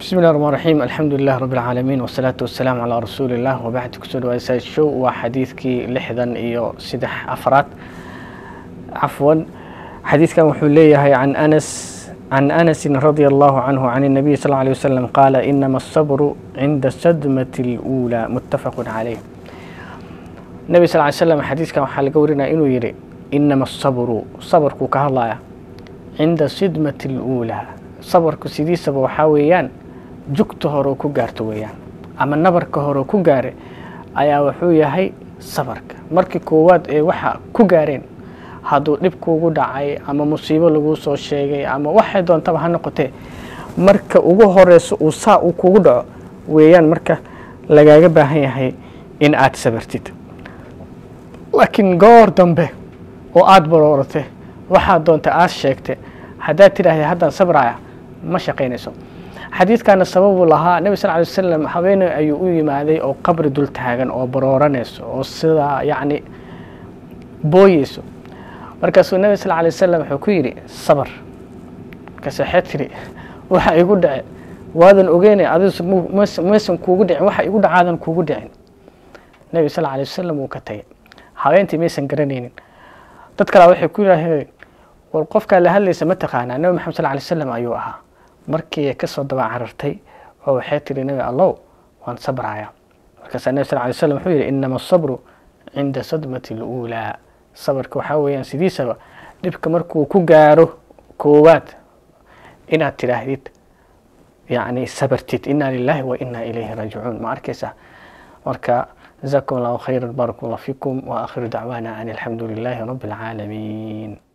bismi llahi raxmaan raxiim alxamdu lilah rabi alcaalamiin wasalaatu wasalaamu calaa rasuuli illah wabacd kusoo dhawaada show waa xadiidkii lixdan iyo saddex afraad cafwan xadiidkan wuxuu leeyahay can anas can anasin radia allahu canhu can الnabiy sal alيه wasalam qaala inama asabru cinda sadmati اluulaa muttafaqu calayh nebi sal ly slam xadiidkan waxaa laga warinaya inuu yihi inama asabru sabarkuu ka hadlaya cinda sidmati اluulaa sabarku sidiisaba waxaa weeyaan jugta horeo ku gaarto weeyaan ama nabarka horeo ku gaare ayaa wuxuu yahay sabarka markii koowaad ee waxa ku gaareen hadduu dhib kuugu dhacay ama musiibo laguu soo sheegay ama waxay doontaba ha noqotee marka ugu horeyso uu saa uu kugu dhaco weeyaan marka lagaaga baahan yahay in aad sabartid laakiin goor dambe oo aada barooratay waxaad doonta aad sheegtay haddaad tidhaahda haddaan sabraya ma shaqaynayso xadiidkana sababuu lahaa nebi sal ly wasalam haweeney ayuu u yimaaday oo qabri dul taagan oo barooranayso oo sidaa yacni booyeyso markaasuu nebi sal lay wasalam wuxuu ku yidhi sabar markaas waxay tidhi waxa igu dhace waadan ogeynay adis maysan kuugu dhicin waxa igu dhacaadan kuugu dhicin nebi sal lay wasalam wuu ka tagay haweentii maysan garanaynin dad kalea waxay ku yidhaaheen war qofkaa la hadlaysa ma taqaanaa nebi maxamed sal lay slam ayuu ahaa markii ka soo daba carartay oo waxay tihi nebi allow waan sabraya markaasaa nebi sal lay slam wuxuu yidhi inama asabru cinda sadmati اluulaa sabarka waxaa weeyaan sidiisaba dhibka markuu ku gaaro koowaad inaad tidhaahdid yacni sabartid inaa lilahi wa inaa ilayhi raajicuun ma arkaysaa marka jazakum allahu khayra barak allah fikum wa akhiru dacwaana an alxamdu lilahi rabi اlcaalamiin